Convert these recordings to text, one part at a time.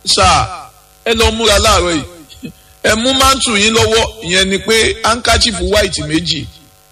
sáà ẹ lọ múra láàárọ̀ yìí ẹ mú mántù yín lọ́wọ́ ìyẹn ni pé handkerchief white méjì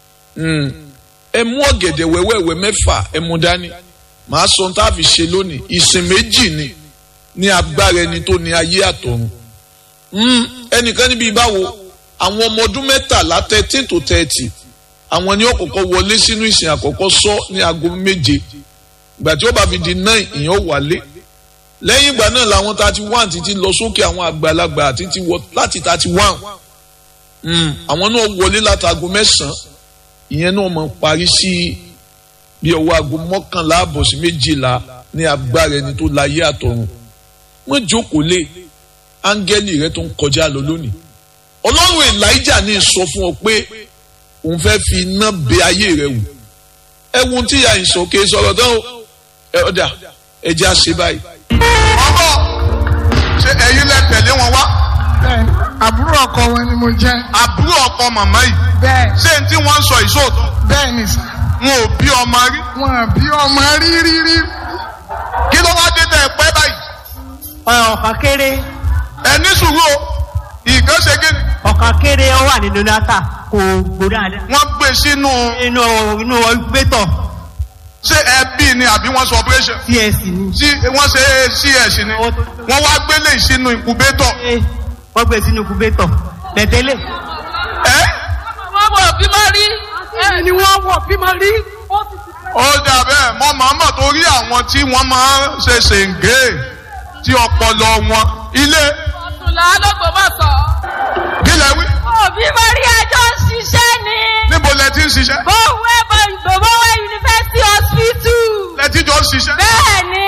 ẹ mú ọ̀gẹ̀dẹ̀ wẹ́wẹ́wẹ́ mẹ́fà ẹ mú dání màá sọ tá a fi ṣe lónìí ìsìn méjì ni ní agbára ẹni tó ní ayé àtọ̀run ẹnìkan níbi ìbáwo àwọn ọmọ ọdún mẹ́tàlá thirteen to thirty àwọn ni ó kọ́kọ́ wọlé sínú ìsìn àkọ́kọ́ sọ ní aago méje ìgbà tí ó bá fi di nine ìyẹn wálé lẹ́yìn ìgbà náà làwọn thirty one títí lọ sókè àwọn àgbàlagbà títí wọ láti thirty one àwọn náà wọlé látago mẹ́sàn-án ìyẹn náà mọ̀ parí sí bí ọwọ́ aago mọ́kànlá àbọ̀ sí méjìlá ní agbára ẹni tó láyé àtọ̀run wọ́n jókòó lé áńgẹ́lì rẹ tó ń kọjá lọ lónìí ọlọ́run elijah ní sọ fún ọ pé òun fẹ́ fi iná bẹ ayé rẹ wò ẹ wo ohun tí ìyá yìí sọ kí ẹ sọ̀rọ̀ tán o ẹ ọ̀dà ẹ jẹ́ àṣẹ báyìí. ọmọ ṣe ẹ̀yin lẹ tẹ̀lé wọn wá bẹ́ẹ̀ àbúrò ọkọ wọn ni mo jẹ́ àbúrò ọkọ màmá yìí bẹ́ẹ̀ ṣé n tí wọ́n ń sọ ìṣòótọ́ bẹ́ẹ̀ ni sà wọn ò bí ọmọ rí wọn bí ọmọ rí rí rí kí ló wá dé tẹ ẹ pẹ́ báyìí ọ̀kà kéré ẹ ní sùúrù o ìkan ṣe kí ni ọ̀kà kéré ó wà nínú nata kò gbóná alẹ́. wọ́n gbé sínú inú inú gbẹ́tọ̀ ṣé ẹ bí ni àbí wọ́n sọ operation cs ni. tí wọ́n ṣe cs ni wọ́n wá gbélé sínú incubator Ṣé wọ́n gbé sínú gbẹ́tọ̀ bẹ̀tẹ́lẹ̀. ẹ́ wọ́n wọ̀ bímọ rí ẹ̀ ni wọ́n wọ̀ bímọ rí. ó dà bẹ́ẹ̀ mọ́ màmá torí àwọn tí wọ́n máa ń ṣe ṣèǹgé tí ọpọlọ wọn ilé ọ̀túnlá lọ́gbọ̀n bá sọ. kí lẹ wí òbí mo rí ẹjọ́ ń ṣiṣẹ́ ni. níbo lẹ ti ń ṣiṣẹ́ bówé bòbówé yunifásitì hospital. lẹ ti jọ ń ṣiṣẹ́ bẹ́ẹ̀ ni.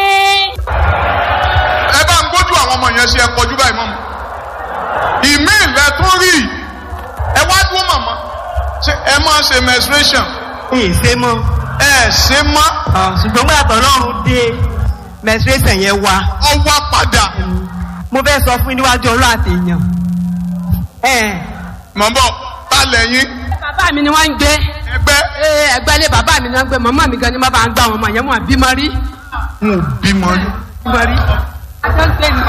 ẹ bá ń gbójú àwọn ọmọ yẹn sí ẹ kọjú báyìí mọ́ mọ́ ìmí ilẹ̀ tó rí ẹ wá dúró màmá ṣe ẹ máa ṣe menstruation ìṣe mọ́. ẹ ṣe má ṣùgbọ́n gbàtọ̀ lọ́run dé menstruation yẹn wá. ọwọ́ padà mo fẹ́ sọ fún yín níwájú ọlọ́ àtẹ̀yàn. ẹ̀ mọ̀mọ́ ta lẹ́yìn bàbá mi ni wọ́n ń gbé. ẹgbẹ́ ee ẹgbẹ́ ilé bàbá mi ni wọ́n ń gbé màmá mi gan ni wọ́n bá ń gbá àwọn ọmọ yẹn mọ̀ bímọ rí. n ò bímọ rí bímọ rí. ẹjọ́ ń gbé ni.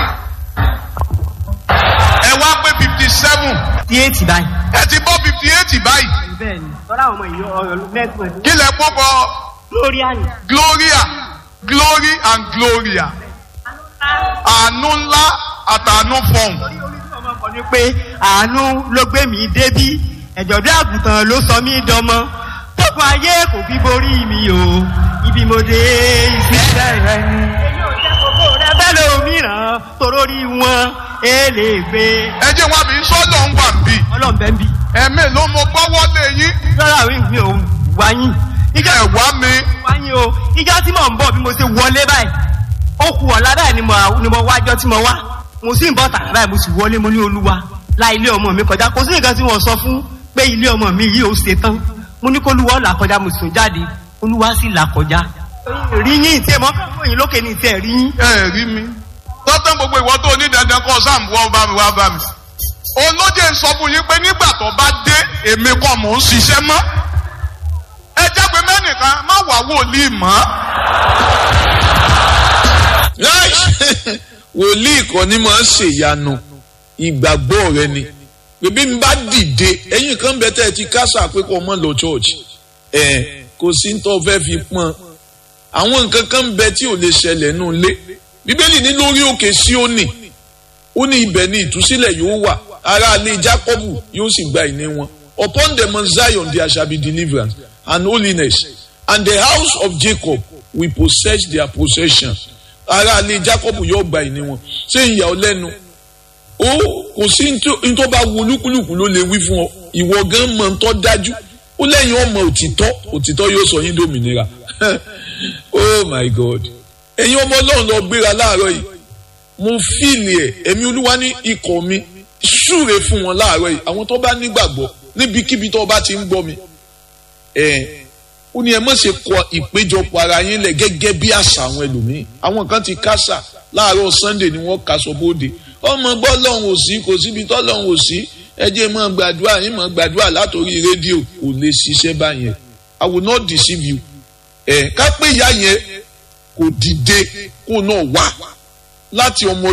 ẹ wá pé fifty seven tí èètì báyìí. ẹ ti bọ́ fifty eight báyìí bẹ́ẹ̀ ni tọ́lá àwọn ọmọ ìyọ ọ̀rọ̀ mẹ́gbọ̀n kí lẹ kó bọ lórí àná. gloria glory and gloria àánú ńlá àtàánú fọ̀hún. ọmọ kan ní pé àánú ló gbé mi débí ẹ̀jọ̀dún àgùntàn ló sọ mí dọmọ tókun ayé kò fi borí mi o ibi mo dé ìfisẹ́ rẹ ni. èyí ò jẹ́ gbogbo rẹ bẹ́ẹ̀ lómìíràn torórí wọn èlé gbé ẹ jẹ́ wọn àbí sọ́dọ̀ ń wà bí ọlọ́mọbẹ́ ń bì. ẹ̀mí ló mo gbọ́wọ́ lé yín lọ́la wí mi ò wáyìn. ìjọ ẹ̀ wá mi wáyìn o ìjọ tí mò ń bọ̀ bí mo ṣe wọlé báyìí ó kù ọ̀la báyìí ni mo ni mo wájọ́ tí mo wá mo sì ń bọ̀ tààrà báyìí mo sì wọlé mo ní olúwa la ilé ọmọ mi kọjá kò sí nǹkan tí wọ́n sọ fún pé ilé ọmọ mi yìí ò ṣe tán mo ní kó olúwa là kọjá mo sùn jáde olúwa sì là kọjá rí yín tí ẹ mọ́ fún yín lókè ní tí ẹ rí yín. ẹ rí mi tọ́tàn gbogbo ìwọ tó ní dandan kọ́ sáà wọ́n bá mi wá bá mi. olóde ń sọ fún yín pé nígbà tó bá dé èmi kọ́ mò ń ṣiṣẹ́ mọ́. ẹ jágbe mẹ́nìkan má wà wòlíì mọ́. Nice. wòlíì kan ní máa ń ṣèyanu ìgbàgbọ́ rẹ ni bèbí mi bá dìde ẹ̀yin kan bẹ tẹ́ ẹ ti kásà pé kó mọ́ lọ church ẹ̀ kò sí ní tó fẹ́ fi pọ́n àwọn nǹkan kan bẹ tí ò lè ṣẹlẹ̀ nù lé bíbélì ní lórí òkè Síónì ó ní ibẹ̀ ni ìtúsílẹ̀ yóò wà ará ilé Jákọ́bù yóò sì gba ìní wọn upon the mount Zion there shall be deliverance and holiness and the house of Jacob will possess their possession ará ilé Jákọ́bù yóò gba ìní wọn ṣé ìyà ọ lẹ́nu ó kò sí ní tó bá wu olúkúlùkù ló lè wí fún ọ ìwọ gan mọ̀ ń tọ́ dájú ó lẹ́yìn ọmọ òtítọ́ òtítọ́ yóò sọ yín dòmìnira oh my god ẹ̀yin ọmọ ọlọ́run lọ gbéra láàárọ̀ yìí mo fíìlì ẹ̀ ẹ̀mí olúwa ní ikọ̀ mi súre fún wọn láàárọ̀ yìí àwọn tó bá nígbàgbọ́ níbikíbi tó bá ti ń gbọ́ mi ẹ̀ ó ní ẹ má ṣe kọ ìpéjọpọ̀ ara yín lẹ̀ gẹ́gẹ́ bí àṣà àwọn ẹlòmíì àwọn kan ti kásà láàárọ̀ sunday ni wọ́n kaṣọ bóde ọmọ gbọ́ lọ́hùn òsì kò síbi tọ́ lọ́hùn òsì ẹ jẹ́ mọ́ gbàdúrà yín mọ́ gbàdúrà látòrí rédíò kò lè ṣiṣẹ́ báyẹn i will not deceive you ẹ ká pé ìyá yẹn kò dìde kó náà wá láti ọmọ